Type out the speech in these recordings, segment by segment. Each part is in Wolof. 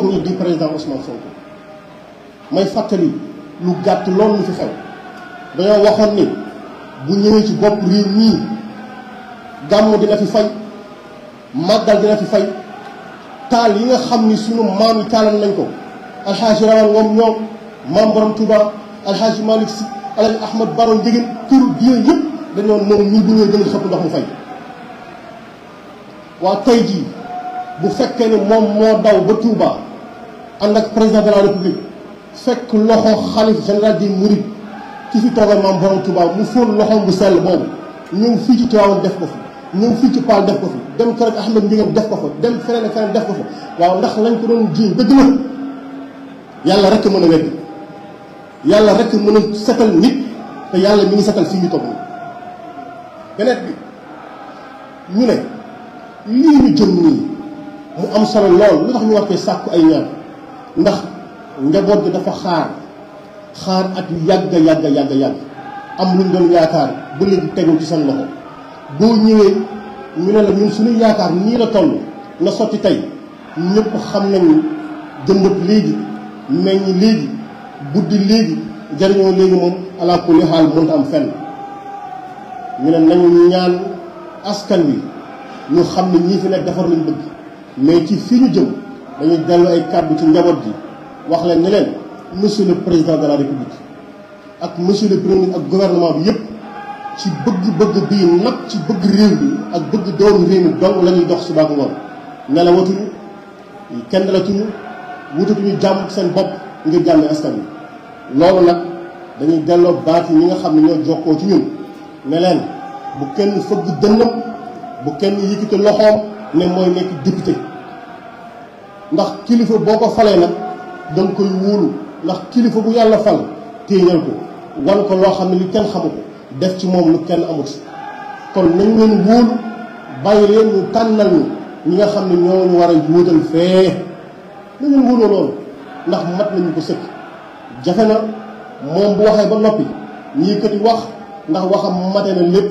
toog nii di président Ousmane Sonko may fàttali lu gàtt loolu lu fi xew dañoo waxoon ni bu ñëwee ci bopp réew mii gàmmu dina fi fay màggal dina fi fay taal yi nga xam ni sunu maam yi taalan nañ ko alxaaji rawal ngoom ñoom maam borom Touba alxaaji Malick si alaaji Ahmad Baro Njëgéen këru diine yëpp dañoo moom ñii bu ñëwee gën a xëpp ndox mu fay waa tey jii bu fekkee ne moom moo daw ba Touba ànd ak président de la république fekk loxo xalif général di Mouride ki fi toogal maam borom Touba mu fóon loxoom bu sell boobu ñëw fii ci Tivaouane def ko fi ñëw fii ci Paal def ko fi dem kër ak Ahmed Ndiéguène def ko fa dem feneen ak feneen def ko fa waaw ndax lañ ko doon jiiñ dëgg la yàlla rek mën a wedd yàlla rek mën a setal nit te yàlla mi ngi setal fii ñu toog nii beneen bi ñu ne lii ñu jëm nii mu am solo lool lu tax ñu war koy sàkku ay ñaan ndax njaboot gi dafa xaar xaar at yu yàgg yàgg yàgg yàgg am luñ doon yaakaar ba léegi tegul ci seen loxo boo ñëwee ñu ne la ñun suñu yaakaar nii la toll na sotti tey ñëpp xam nañu jëmbat léegi meññ léegi buddi léegi jariñoo léegi moom ala kulli xaal mënta am fenn ñu ne nañu ñaan askan wi ñu xam ne ñii fi nekk defar lañ bëgg mais ci fii ñu jëm dañuy dellu ay kàddu ci njaboot gi wax leen ne leen monsieur le président de la république ak monsieur le premier ak gouvernement bi yëpp ci bëgg-bëgg bii nag ci bëgg réew mi ak bëgg doomu réew mi dong la ñuy dox suba ak ngoon nelawatuñu kenn dalatuñu wutatuñu jàmm seen bopp ngir jàmm askan wi loolu nag dañuy delloo baat yi ñi nga xam ne ñoo jokkoo ci ñun ne leen bu kenn fëgg dënnam bu kenn yëkkati loxoom ne mooy nekk député ndax kilifa boo ko falee nag danga koy wóolu ndax kilifa bu yàlla fal téeñal ko wan ko loo xam ne li kenn xamu ko def ci moom lu kenn amut kon nañ leen wóolu bàyyi leen ñu tànnal ñu ñi nga xam ne ñoo ñu war a wóotal fee nañ leen wóoloo loolu ndax mat nañu ko sëkk jafe na moom bu waxee ba noppi ñii kat wax ndax waxam mate na lépp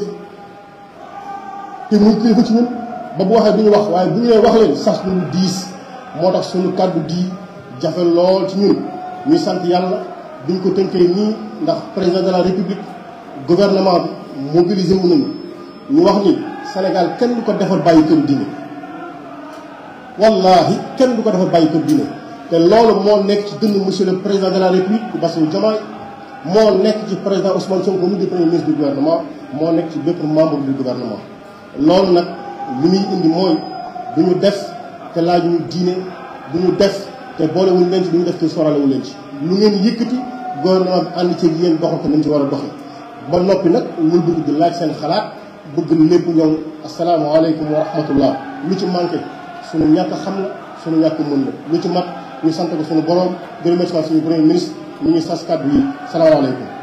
te muy kilifa ci ñun ba bu waxee du ñu wax waaye bu ñu leen wax leen sax ñu diis moo tax suñu kàddu di jafe lool ci ñun ñuy sant yàlla duñ ko tënkee nii ndax président de la république gouvernement bi mobilisé wu nañu ñu wax ni Sénégal kenn du ko defar bàyyi kër diine wallahi kenn du ko defar bàyyi kër diine te loolu moo nekk ci dënn monsieur le président de la république Bassirou Diomaye moo nekk ci président Ousmane Sonko mu di premier ministre du gouvernement moo nekk ci bépp membre du gouvernement loolu nag li muy indi mooy du ñu def te laaju ñu diine du ñu def te boolewuñ leen ci du ñu def te soralewuñ leen ci lu ngeen yëkkati gouvernement bi ànd ci yéen doxal ko nañ ci war a doxee ba noppi nag ñu bëgg di laaj seen xalaat bëgg lépp ñoom asalaamaaleykum wa rahmatullah lu ci manqué suñu ñàkk xam la suñu ñàkk mën la lu ci mat ñu sant ko suñu borom di remercier suñu premier ministre ñu ngi sas kàddu yi salaamaaleykum